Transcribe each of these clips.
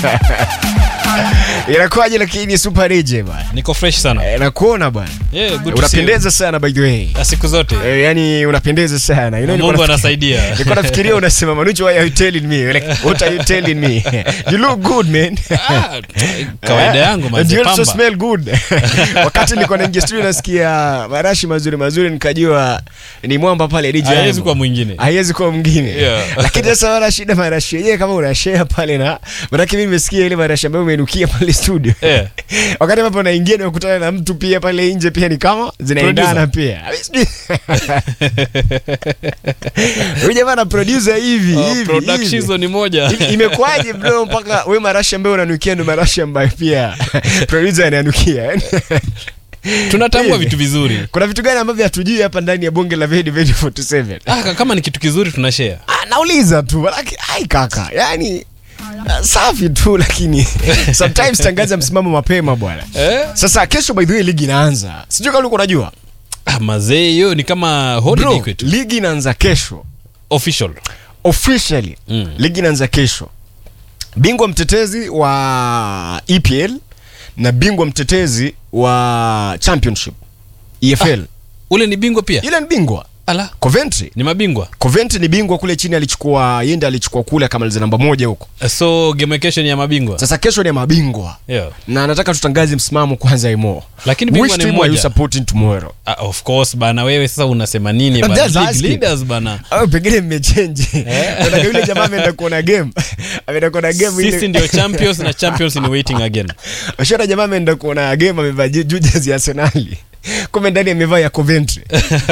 Inakuwaje lakini super DJ bwana? niko fresh sana Eh, Nakuona bwana. yeah, good to see you. Unapendeza sana by the way. Ah, siku zote Eh, yani unapendeza sana. You know, nilikuwa mungu nafikiri- anasaidia Nilikuwa nafikiria unasema Manucho why are you telling me? Like what are you telling me? You look good man. Ah, kawaida yangu And you also mazepamba smell good. Wakati nilikuwa naingia studio nasikia marashi mazuri mazuri nikajua ni mwamba pale DJ. hawezi Ayman. kuwa mwingine haiwezi kuwa mwingine Yeah. lakini sasa wala shida marashi yenyewe kama unashare pale na manake mimi nimesikia ile marashi ambayo umenukia pale studio Yeah. wakati ambapo naingia nimekutana na mtu pia pale nje pia ni kama zinaendana pia huyu jamaa na producer hivi Oh, hivi, production hivi. hizo ni moja Hivi, imekuwaje bro mpaka we marashi ambayo unanukia ndo marashi ambayo pia producer ananukia yani tunatambua Hivi. vitu vizuri kuna vitu gani ambavyo hatujui hapa ndani ya bonge la Vedi Vedi 47 ah, ka- kama ni kitu kizuri tunashare Ah, nauliza tu laki, ai kaka yani ah, safi tu lakini sometimes tangaza msimamo mapema bwana eh? sasa kesho by the way ligi inaanza sijui kama ulikuwa unajua ah, mazee hiyo ni kama holiday bro kwetu ligi inaanza kesho official officially Mm. ligi inaanza kesho bingwa mtetezi wa EPL na bingwa mtetezi wa championship EFL ule ni bingwa pia ile ni bingwa ala Coventry ni mabingwa Coventry ni bingwa kule chini alichukua yende alichukua kule akamaliza namba moja huko so game kesho ni ya mabingwa sasa kesho ni ya mabingwa yeah. na nataka tutangaze msimamo kwanza imo Lakini bingwa Which ni team are you mmoja. supporting tomorrow ah, of course bana wewe sasa unasema nini I'm bana just League asking. leaders bana au pengine mmechenji Unataka yule jamaa ameenda kuona game ameenda kuona game ile sisi ndio champions na champions in waiting again Ashara jamaa ameenda kuona game amevaa je- juu jezi ya Arsenal kumbe ndani amevaa ya Coventry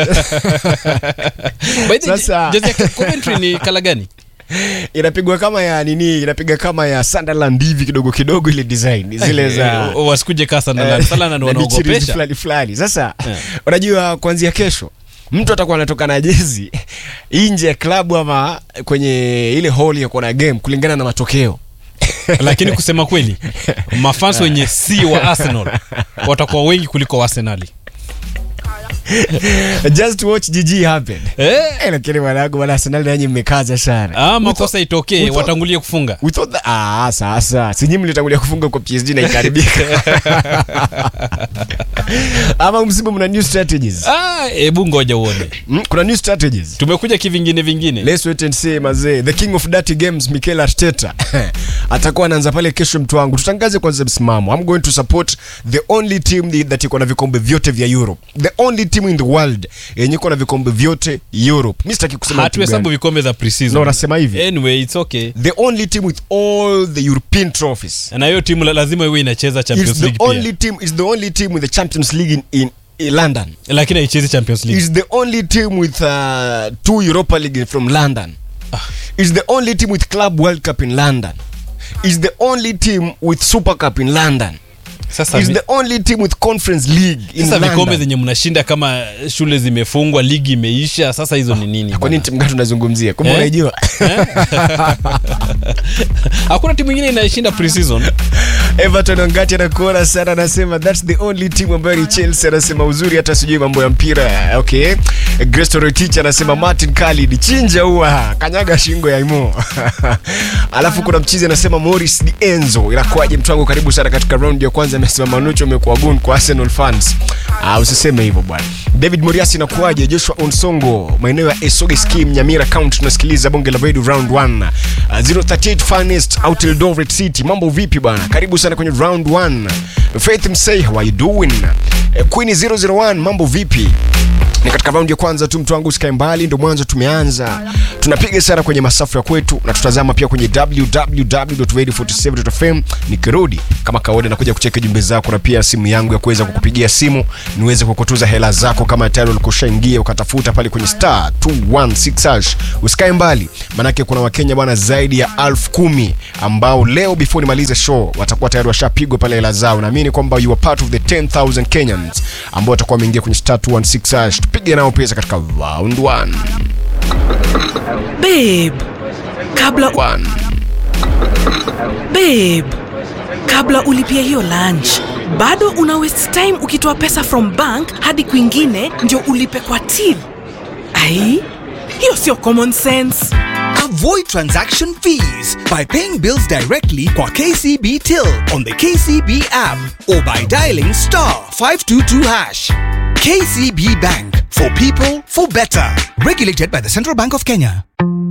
By the way, Sasa- jezi ya Coventry ni kala gani inapigwa kama ya nini inapiga kama ya Sunderland hivi kidogo kidogo ile design zile za Eh, wasikuje kaa Sunderland. Sunderland na michirizi wanaogopesha fulani fulani sasa Eh. unajua kuanzia kesho mtu atakuwa anatoka na jezi nje ya klabu ama kwenye ile hall ya kuona game kulingana na matokeo lakini kusema kweli mafans wenye si wa arsenal watakuwa wengi kuliko wa arsenali just to watch GG happen eh? Eh, lakini mwanangu bwana Arsenal nanyi mmekaza sana ah, makosa itokee we thought- watangulie kufunga We thought that, ah, sasa sinyi mlitangulia kufunga kwa PSG na ikaribika ama msimu mna new strategies ah, hebu ngoja uone mm, kuna new strategies tumekuja kivingine vingine Let's wait and see mazee. The king of dirty games Mikel Arteta atakuwa anaanza pale kesho, mtu wangu. Tutangaze kwanza msimamo. I'm going to support the only team the- that iko na vikombe vyote vya Europe. The only team in the world yenye iko na vikombe vyote Europe. Mimi sitaki kusema timu hatuhesabu gani. vikombe za preseason No, nasema hivi. anyway it's okay The only team with all the European trophies. na hiyo timu la- lazima iwe inacheza Is champions the league only pia team is the only team with the Champions League in, in, in London. lakini haichezi champions league Is the only team with uh, two Europa League from London. Is the only team with Club World Cup in London. Is the only team with Super Cup in London. sasa, Is vi- the only team with Conference League in sasa vikombe London. zenye mnashinda kama shule zimefungwa ligi imeisha sasa hizo ni nini Kwa bwana? nini timu gani tunazungumzia? Kumbe Eh? unaijua. hakuna timu ingine inayeshinda preseason Everton Ongati anakuona sana, anasema that's the only team ambayo ni Chelsea. Anasema uzuri hata sijui mambo ya mpira. Okay, Grace Rotich anasema Martin Khalid chinja huwa kanyaga shingo ya Imo. Alafu kuna mchizi anasema Morris Di Enzo, inakuwaje mtu wangu? Karibu sana katika round ya kwanza. Amesema Manucho umekuwa gun kwa Arsenal fans. Ah, usiseme hivyo bwana. David Moriasi inakuwaje? Joshua Onsongo, maeneo ya Esoge Scheme, Nyamira County, tunasikiliza bonge la Radio round 1. Uh, 038 Finest out Eldoret City. Mambo vipi bwana? Karibu sana kwenye round 1. Faith Msay, how are you doing? Eh, Queen 001, mambo vipi? ni katika raundi ya kwanza tu mtu wangu usikae mbali ndo mwanzo tumeanza tunapiga sana kwenye masafu ya kwetu na tutazama pia kwenye www.radio47.fm nikirudi kama kawaida nakuja kucheka jumbe zako na pia simu yangu ya kuweza kukupigia simu niweze kukutuza hela zako kama tayari ulikushaingia ukatafuta pale kwenye star 216 hash usikae mbali manake kuna wakenya bwana zaidi ya elfu kumi ambao leo before nimalize show watakuwa tayari washapigwa pale hela zao naamini kwamba you are part of the 10000 kenyans ambao watakuwa wameingia kwenye star 216 hash tupige nao pesa katika round 1 babe kabla 1 babe kabla ulipia hiyo lunch bado una waste time ukitoa pesa from bank hadi kwingine ndio ulipe kwa till ai hiyo sio common sense Avoid transaction fees by paying bills directly kwa KCB Till on the KCB app or by dialing star 522 hash. KCB Bank for people for better. Regulated by the Central Bank of Kenya.